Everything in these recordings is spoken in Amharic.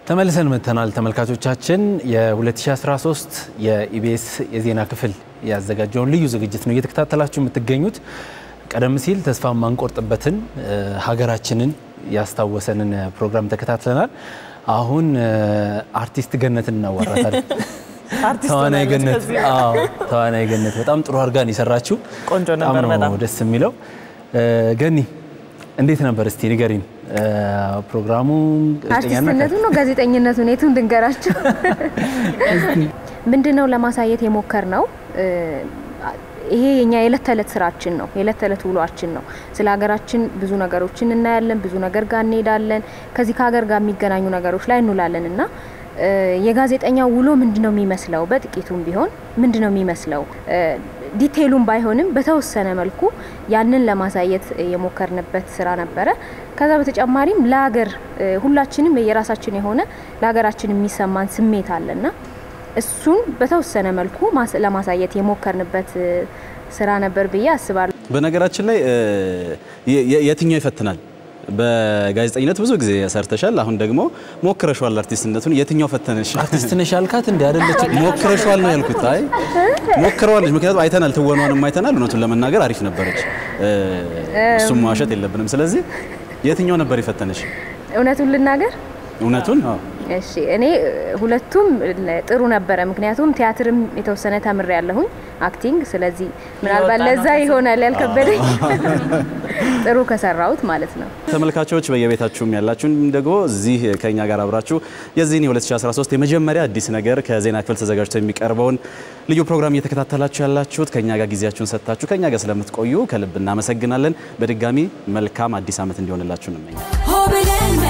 ተመልሰን መጥተናል ተመልካቾቻችን። የ2013 የኢቢኤስ የዜና ክፍል ያዘጋጀውን ልዩ ዝግጅት ነው እየተከታተላችሁ የምትገኙት። ቀደም ሲል ተስፋ የማንቆርጥበትን ሀገራችንን ያስታወሰንን ፕሮግራም ተከታትለናል። አሁን አርቲስት ገነትን እናዋራታለን። ተዋናይ ገነት አዎ፣ ተዋናይ ገነት በጣም ጥሩ አድርጋን የሰራችው ቆንጆ ነበር። በጣም ደስ የሚለው ገኒ እንዴት ነበር? እስቲ ንገሪን። ፕሮግራሙ አርቲስትነቱ ነው ጋዜጠኝነቱን የቱን ድንገራችሁ? ምንድነው ለማሳየት የሞከር ነው ይሄ የኛ የዕለት ተዕለት ስራችን ነው። የዕለት ተዕለት ውሏችን ነው። ስለ ሀገራችን ብዙ ነገሮችን እናያለን። ብዙ ነገር ጋር እንሄዳለን። ከዚህ ከሀገር ጋር የሚገናኙ ነገሮች ላይ እንውላለን እና የጋዜጠኛው ውሎ ምንድነው የሚመስለው? በጥቂቱም ቢሆን ምንድነው የሚመስለው? ዲቴይሉም ባይሆንም በተወሰነ መልኩ ያንን ለማሳየት የሞከርንበት ስራ ነበረ። ከዛ በተጨማሪም ለሀገር ሁላችንም የራሳችን የሆነ ለሀገራችን የሚሰማን ስሜት አለና እሱን በተወሰነ መልኩ ለማሳየት የሞከርንበት ስራ ነበር ብዬ አስባለሁ። በነገራችን ላይ የትኛው ይፈትናል? በጋዜጠኝነት ብዙ ጊዜ ሰርተሻል። አሁን ደግሞ ሞክረሻል አርቲስትነቱን። የትኛው ፈተነሽ? አርቲስት ነሽ ያልካት እንዲ አይደለች? ሞክረሻል ነው ያልኩት። አይ ሞክረዋለች፣ ምክንያቱም አይተናል፣ ትወኗንም አይተናል። እውነቱን ለመናገር አሪፍ ነበረች። እሱም ማዋሸት የለብንም። ስለዚህ የትኛው ነበር የፈተነሽ? እውነቱን ልናገር እውነቱን እሺ እኔ ሁለቱም ጥሩ ነበረ። ምክንያቱም ቲያትርም የተወሰነ ተምሬ ያለሁኝ አክቲንግ። ስለዚህ ምናልባት ለዛ ይሆናል ያልከበደኝ ጥሩ ከሰራሁት ማለት ነው። ተመልካቾች በየቤታችሁም ያላችሁን ደግሞ እዚህ ከኛ ጋር አብራችሁ የዚህን የ2013 የመጀመሪያ አዲስ ነገር ከዜና ክፍል ተዘጋጅቶ የሚቀርበውን ልዩ ፕሮግራም እየተከታተላችሁ ያላችሁት ከኛ ጋር ጊዜያችሁን ሰጥታችሁ ከኛ ጋር ስለምትቆዩ ከልብ እናመሰግናለን። በድጋሚ መልካም አዲስ ዓመት እንዲሆንላችሁ እንመኛለን።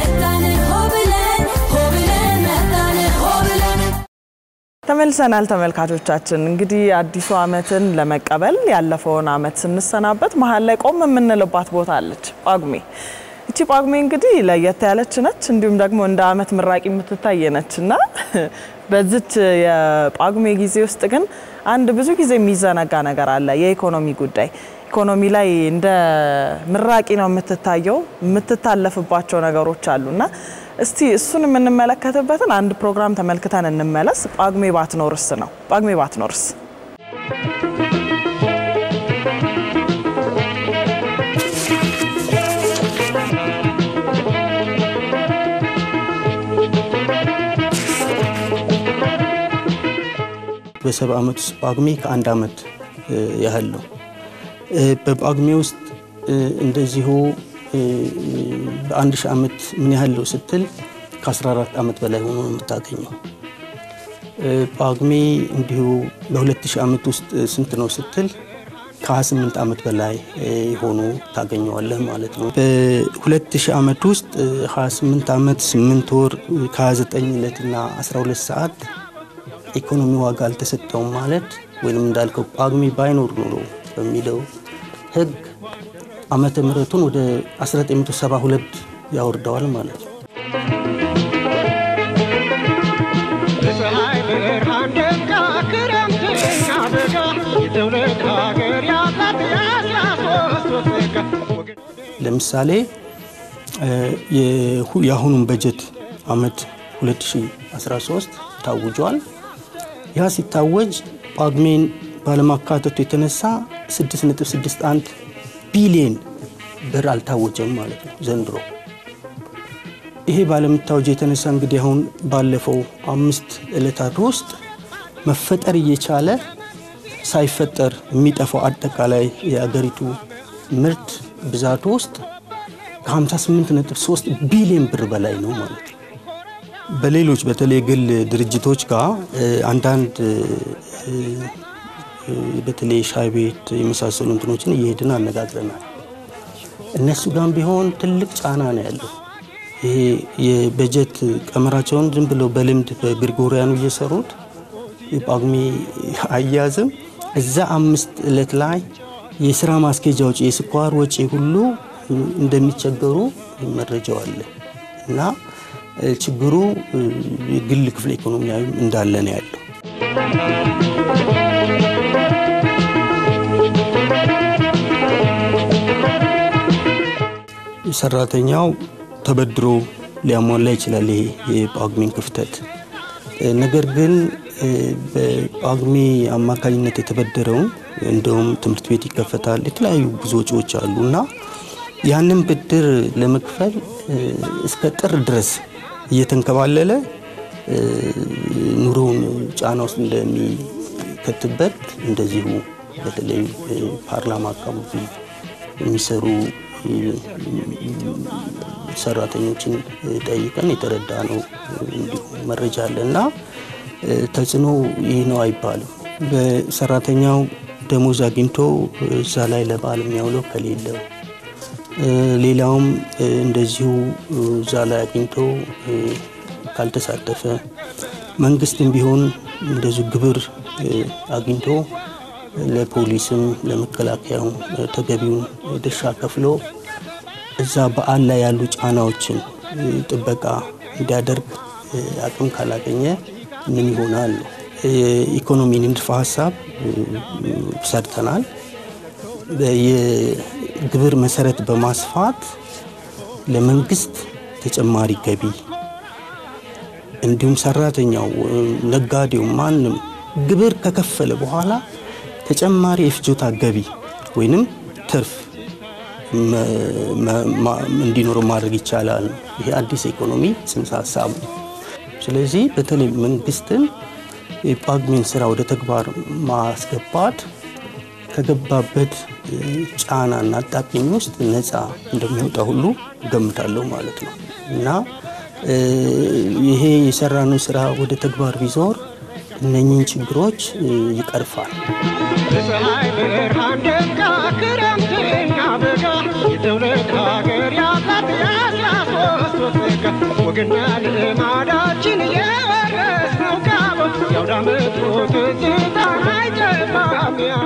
ተመልሰናል ተመልካቾቻችን። እንግዲህ አዲሱ ዓመትን ለመቀበል ያለፈውን ዓመት ስንሰናበት መሀል ላይ ቆም የምንልባት ቦታ አለች፣ ጳጉሜ። እቺ ጳጉሜ እንግዲህ ለየት ያለች ነች፣ እንዲሁም ደግሞ እንደ ዓመት ምራቂ የምትታይ ነች እና በዚች የጳጉሜ ጊዜ ውስጥ ግን አንድ ብዙ ጊዜ የሚዘነጋ ነገር አለ፣ የኢኮኖሚ ጉዳይ። ኢኮኖሚ ላይ እንደ ምራቂ ነው የምትታየው፣ የምትታለፍባቸው ነገሮች አሉና እስቲ እሱን የምንመለከትበትን አንድ ፕሮግራም ተመልክተን እንመለስ። ጳጉሜ ባትኖርስ ነው። ጳጉሜ ባትኖርስ በሰባ ዓመት ውስጥ ጳጉሜ ከአንድ ዓመት ያህል ነው። በጳጉሜ ውስጥ እንደዚሁ በአንድ ሺህ ዓመት ምን ያህል ነው ስትል ከ14 ዓመት በላይ ሆኖ ነው የምታገኘው። ጳጉሜ እንዲሁ በሁለት ሺህ ዓመት ውስጥ ስንት ነው ስትል ከ28 ዓመት በላይ ሆኖ ታገኘዋለህ ማለት ነው። በሁለት ሺህ ዓመት ውስጥ 28 ዓመት 8 ወር ከ29 ዕለትና 12 ሰዓት ኢኮኖሚ ዋጋ አልተሰጠውም ማለት ወይም እንዳልከው ጳጉሜ ባይኖር ኖሮ በሚለው ሕግ ዓመተ ምሕረቱን ወደ 1972 ያወርደዋል ማለት ነው። ለምሳሌ የአሁኑን በጀት ዓመት 2013 ታውጇል። ያ ሲታወጅ ጳጉሜን ባለማካተቱ የተነሳ 6.61 ቢሊየን ብር አልታወጀም ማለት ነው ዘንድሮ። ይሄ ባለመታወጅ የተነሳ እንግዲህ አሁን ባለፈው አምስት ዕለታት ውስጥ መፈጠር እየቻለ ሳይፈጠር የሚጠፋው አጠቃላይ የአገሪቱ ምርት ብዛቱ ውስጥ ከ58.3 ቢሊዮን ብር በላይ ነው ማለት ነው። በሌሎች በተለይ ግል ድርጅቶች ጋር አንዳንድ በተለይ ሻይ ቤት የመሳሰሉ እንትኖችን እየሄድን አነጋግረናል። እነሱ ጋር ቢሆን ትልቅ ጫና ነው ያለው። ይሄ የበጀት ቀመራቸውን ዝም ብለው በልምድ በግሪጎሪያኑ እየሰሩት የጳጉሜ አያዝም እዛ አምስት ዕለት ላይ የስራ ማስኬጃ ወጪ፣ የስኳር ወጪ ሁሉ እንደሚቸገሩ መረጃው አለ እና ችግሩ የግል ክፍለ ኢኮኖሚያዊ እንዳለ ነው ያለው። ሰራተኛው ተበድሮ ሊያሟላ ይችላል ይሄ የጳጉሜን ክፍተት። ነገር ግን በጳጉሜ አማካኝነት የተበደረውን እንደውም ትምህርት ቤት ይከፈታል፣ የተለያዩ ብዙ ወጪዎች አሉ እና ያንን ብድር ለመክፈል እስከ ጥር ድረስ እየተንከባለለ ኑሮውን ጫና ውስጥ እንደሚከትበት እንደዚሁ በተለይ ፓርላማ አካባቢ የሚሰሩ ሰራተኞችን ጠይቀን የተረዳ ነው መረጃ አለ እና ተጽዕኖ ይህ ነው አይባልም። በሰራተኛው ደሞዝ አግኝቶ እዛ ላይ ለበዓል የሚያውለው ከሌለው ሌላውም እንደዚሁ እዛ ላይ አግኝቶ ካልተሳተፈ መንግስትም ቢሆን እንደዚሁ ግብር አግኝቶ ለፖሊስም ለመከላከያው ተገቢውን ድርሻ ከፍሎ እዛ በዓል ላይ ያሉ ጫናዎችን ጥበቃ እንዲያደርግ አቅም ካላገኘ ምን ይሆናል? የኢኮኖሚ ንድፈ ሀሳብ ሰርተናል። የግብር መሰረት በማስፋት ለመንግስት ተጨማሪ ገቢ እንዲሁም ሰራተኛው፣ ነጋዴው፣ ማንም ግብር ከከፈለ በኋላ ተጨማሪ የፍጆታ ገቢ ወይንም ትርፍ እንዲኖር ማድረግ ይቻላል። ይሄ አዲስ ኢኮኖሚ ጽንሰ ሀሳብ ነው። ስለዚህ በተለይ መንግስትን የጳጉሜን ስራ ወደ ተግባር ማስገባት ከገባበት ጫናና አጣብቂኝ ውስጥ ነፃ እንደሚወጣ ሁሉ ገምታለሁ ማለት ነው እና ይሄ የሰራነው ስራ ወደ ተግባር ቢዞር እነኚህን ችግሮች ይቀርፋል። በፀሐይ ብርሃን ደምቃ ክረምትና በጋ የትውልድ ሀገር ያላት የአስራ ሶስት ወር ጸጋ ወግና ልማዳችን የወረስነው ካባ የአውደ ዓመቱ ትዝታ አይጠፋም ያው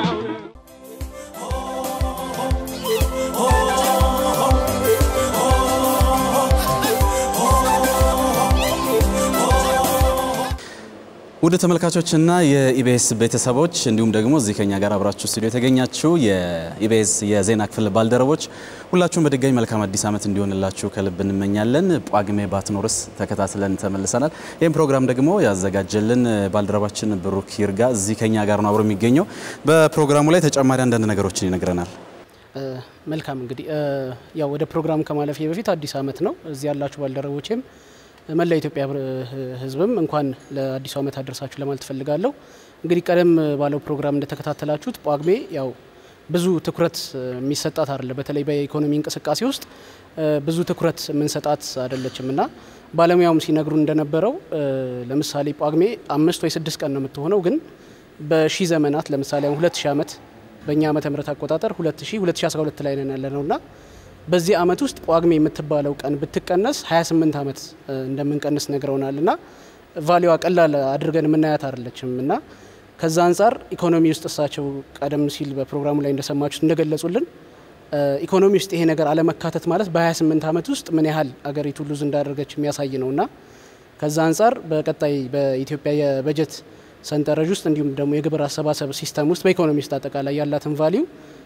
ውድ ተመልካቾችና የኢቢኤስ ቤተሰቦች እንዲሁም ደግሞ እዚህ ከኛ ጋር አብራችሁ ስቱዲዮ የተገኛችሁ የኢቢኤስ የዜና ክፍል ባልደረቦች ሁላችሁም በድጋሚ መልካም አዲስ ዓመት እንዲሆንላችሁ ከልብ እንመኛለን። ጳጉሜ ባትኖርስ ተከታትለን ተመልሰናል። ይህም ፕሮግራም ደግሞ ያዘጋጀልን ባልደረባችን ብሩክ ይርጋ እዚህ ከኛ ጋር ነው አብሮ የሚገኘው። በፕሮግራሙ ላይ ተጨማሪ አንዳንድ ነገሮችን ይነግረናል። መልካም እንግዲህ ያው ወደ ፕሮግራም ከማለፌ በፊት አዲስ ዓመት ነው። እዚህ ያላችሁ ባልደረቦቼም መላ ኢትዮጵያ ሕዝብም እንኳን ለአዲሱ ዓመት አደረሳችሁ ለማለት ፈልጋለሁ። እንግዲህ ቀደም ባለው ፕሮግራም እንደተከታተላችሁት ጳጉሜ ያው ብዙ ትኩረት የሚሰጣት አይደለ። በተለይ በኢኮኖሚ እንቅስቃሴ ውስጥ ብዙ ትኩረት የምንሰጣት አይደለችም እና ባለሙያውም ሲነግሩ እንደነበረው ለምሳሌ ጳጉሜ አምስት ወይ ስድስት ቀን ነው የምትሆነው፣ ግን በሺህ ዘመናት ለምሳሌ አሁን ሁለት ሺህ ዓመት በእኛ ዓመተ ምህረት አቆጣጠር 2000 2012 ላይ ነን ያለ ነውና በዚህ ዓመት ውስጥ ጳጉሜ የምትባለው ቀን ብትቀነስ 28 ዓመት እንደምንቀንስ ነግረውናል እና ቫሊዋ ቀላል አድርገን የምናያት አይደለችም እና ከዛ አንጻር ኢኮኖሚ ውስጥ እሳቸው ቀደም ሲል በፕሮግራሙ ላይ እንደሰማችሁት እንደገለጹልን ኢኮኖሚ ውስጥ ይሄ ነገር አለመካተት ማለት በ28 ዓመት ውስጥ ምን ያህል አገሪቱ ሉዝ እንዳደረገች የሚያሳይ ነው እና ከዛ አንጻር በቀጣይ በኢትዮጵያ የበጀት ሰንጠረዥ ውስጥ እንዲሁም ደግሞ የግብር አሰባሰብ ሲስተም ውስጥ በኢኮኖሚ ውስጥ አጠቃላይ ያላትን ቫሊዩ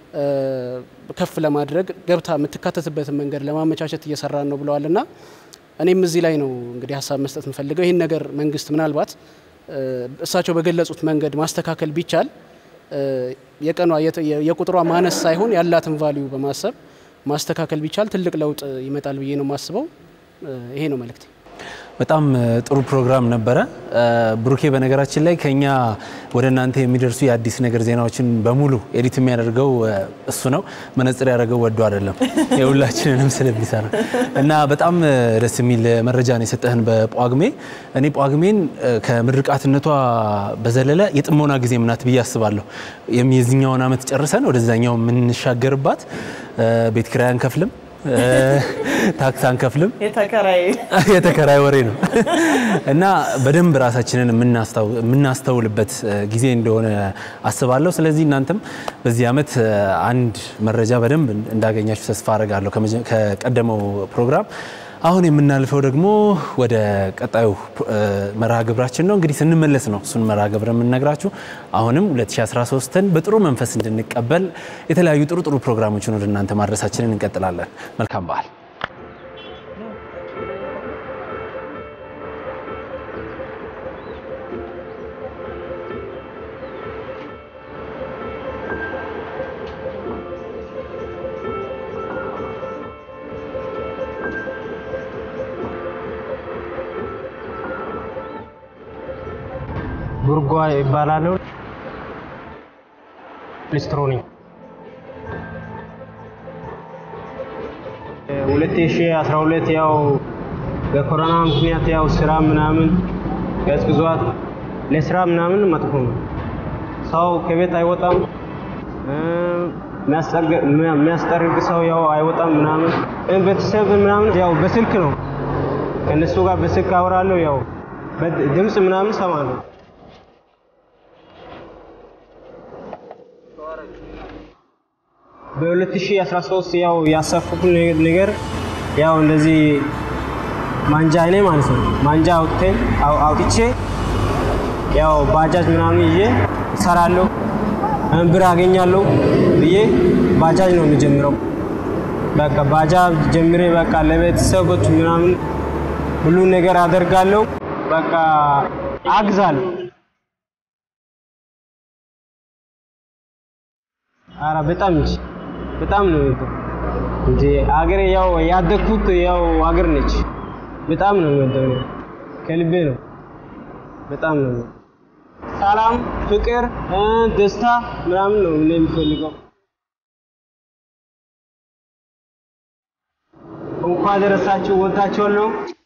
ከፍ ለማድረግ ገብታ የምትካተትበትን መንገድ ለማመቻቸት እየሰራን ነው ብለዋል እና እኔም እዚህ ላይ ነው እንግዲህ ሀሳብ መስጠት የምፈልገው ይህን ነገር መንግስት ምናልባት እሳቸው በገለጹት መንገድ ማስተካከል ቢቻል የቀኗ የቁጥሯ ማነስ ሳይሆን ያላትን ቫሊዩ በማሰብ ማስተካከል ቢቻል ትልቅ ለውጥ ይመጣል ብዬ ነው የማስበው። ይሄ ነው መልእክቴ። በጣም ጥሩ ፕሮግራም ነበረ። ብሩኬ በነገራችን ላይ ከኛ ወደ እናንተ የሚደርሱ የአዲስ ነገር ዜናዎችን በሙሉ ኤዲት የሚያደርገው እሱ ነው። መነጽር ያደረገው ወዶ አይደለም የሁላችንንም ስለሚሰራ እና በጣም ደስ የሚል መረጃ ነው የሰጠህን በጳጉሜ። እኔ ጳጉሜን ከምርቃትነቷ በዘለለ የጥሞና ጊዜ ምናት ብዬ አስባለሁ። የዚኛውን ዓመት ጨርሰን ወደዛኛው የምንሻገርባት ቤት ኪራይ አንከፍልም ታክስ አንከፍልም። የተከራይ ወሬ ነው እና በደንብ ራሳችንን የምናስተውልበት ጊዜ እንደሆነ አስባለሁ። ስለዚህ እናንተም በዚህ ዓመት አንድ መረጃ በደንብ እንዳገኛችሁ ተስፋ አደርጋለሁ ከቀደመው ፕሮግራም። አሁን የምናልፈው ደግሞ ወደ ቀጣዩ መርሃ ግብራችን ነው። እንግዲህ ስንመለስ ነው እሱን መርሃ ግብር የምንነግራችሁ። አሁንም 2013ን በጥሩ መንፈስ እንድንቀበል የተለያዩ ጥሩ ጥሩ ፕሮግራሞችን ወደ እናንተ ማድረሳችንን እንቀጥላለን። መልካም በዓል። ቡርጓ ይባላለሁ። ሊስትሮ ነኝ። 2012 ያው በኮሮና ምክንያት ያው ስራ ምናምን ቀዝቅዟት ለስራ ምናምን መጥፎ ነው። ሰው ከቤት አይወጣም። የሚያስጠርግ ሰው ያው አይወጣም ምናምን። ቤተሰብ ምናምን ያው በስልክ ነው ከእነሱ ጋር በስልክ አወራለሁ። ያው ድምፅ ምናምን ሰማለሁ። በ2013 ያው ያሰብኩት ነገር ያው እንደዚህ ማንጃ እኔ ማለት ነው ማንጃ አውጥተን አውጥቼ ያው ባጃጅ ምናምን ይዤ እሰራለሁ ብር አገኛለሁ ብዬ ባጃጅ ነው የሚጀምረው። በቃ ባጃጅ ጀምሬ በቃ ለቤተሰቦች ምናምን ሁሉ ነገር አደርጋለሁ። በቃ አግዛለሁ። አረ በጣም እንጂ በጣም ነው እንጂ አገሬ ያው ያደግኩት ያው አገር ነች። በጣም ነው የምወደው ከልቤ ነው። በጣም ነው ሰላም፣ ፍቅር፣ ደስታ ምናምን ነው እኔ የሚፈልገው። እንኳን ደረሳችሁ። ወዳችኋለሁ።